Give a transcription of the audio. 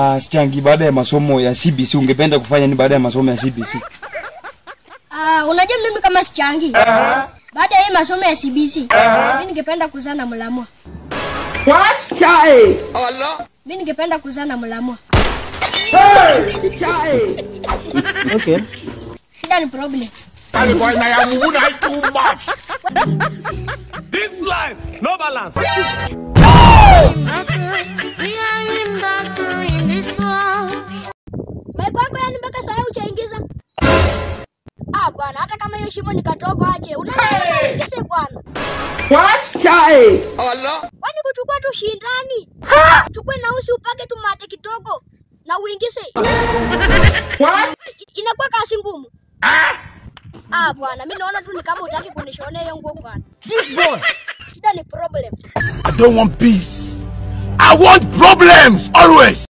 uh, Sichangi, baada ya masomo ya CBC ungependa kufanya ni baada ya masomo ya CBC? Ah, unajua mimi kama sichangi baada ya hii masomo ya CBC mimi ningependa kuzaa na mlamwa. What? Chai. Mimi ningependa kuzaa na mlamwa. Chai. Okay. Shida ni problem. This life, no balance. Maiko yako yani mpaka saa hii hujaingiza? Ah bwana, hata kama hiyo shimo ni kadogo aje, unaenda uingize bwana. What? Chai. Kwani kuchukua tu shindani? Chukue na usi upake tu mate kidogo na uingize. What? I- Inakuwa kazi ngumu. Ah bwana, mimi naona tu ni kama utaki kunishonea hiyo nguo bwana. This boy. Shida ni problem. I don't want peace. I want problems always.